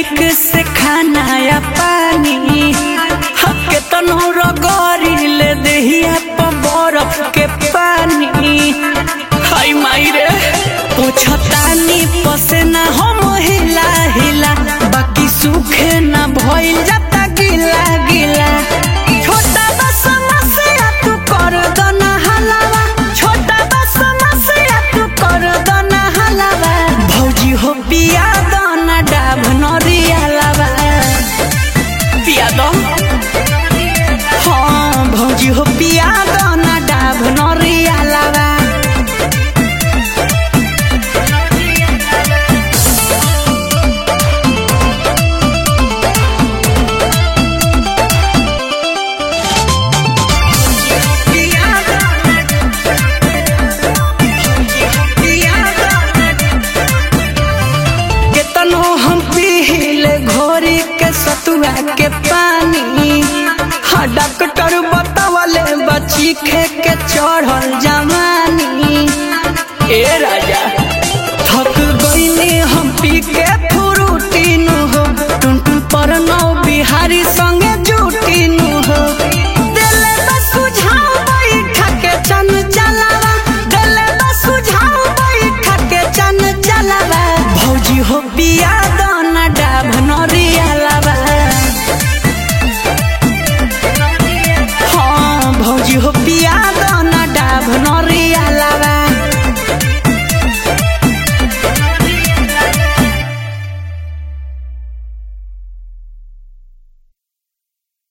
निक से खाना या पानी हके तनो रगरी ले देहिया पर बरफ के पानी हाय माई रे पूछतानी पसेना हम हिला हिला बाकी सुखे ना भइल जाता गिला गिला छोटा बस समस्या तू कर दो ना हलावा छोटा बस समस्या तू कर दो ना हलावा भौजी हो पिया दो ना डाब नरिया लावा पिया दो हाँ भौजी हो पिया दो ना डाब नरिया लावा केतनो हम पीले घोरी के सतुआ के पानी हाँ डॉक्टर बतावले बची खे के चढ़ल जवानी ए